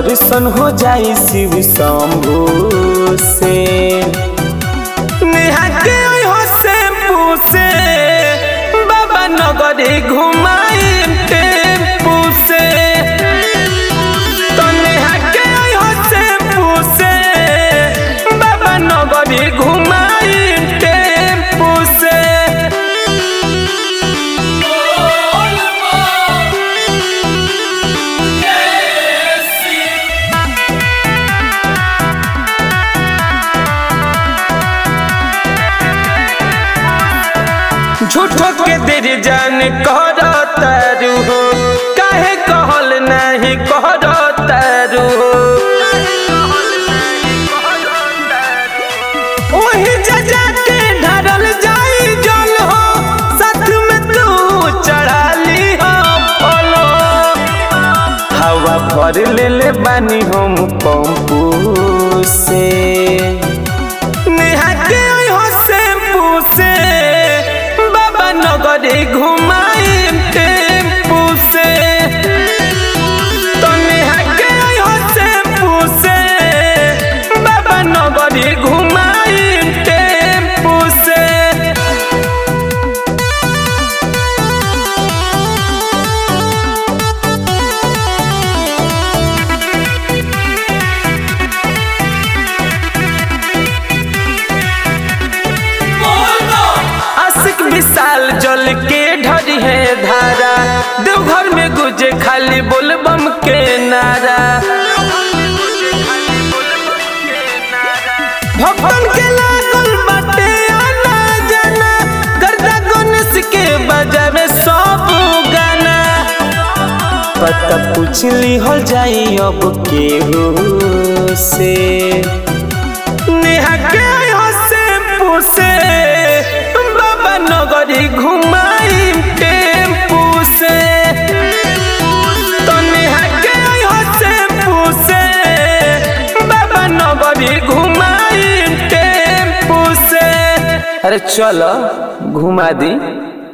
दर्शन हो जाई शिव शंभू से नेहा के हो से पूसे बाबा नगरी घुमाई टेम्पू से तो नेहा के हो से पूसे बाबा नगरी घुमाई टेम्पू से झूठो के देर जान कर तारू हो काहे कहल नहीं कर तारू हो ओही जजा के ढरल जाई जल हो साथ में तू चढ़ाली हो फलो हवा भर ले ले बानी हम पंपू से नेहा के हो से पूसे बाबा नगरी घुमाई टेम्पू से तो नेहा के हो से पूसे बाबा नगरी घुमाई टेम्पू से आशिक विशाल जल के ढरी है धारा देवघर में गुजे खाली बोलबम के नारा भक्तन के लागल बाटे आना जाना गर्दा गणेश के बजावे सब गाना पता पूछ ली हो जाई अब केहू से नेहा के हो से पूसे बाबा नगरी घुमाई टेम्पू से तो नेहा के हो से पूसे बाबा नगरी घुमाई टेम्पू से अरे चलो घुमा दी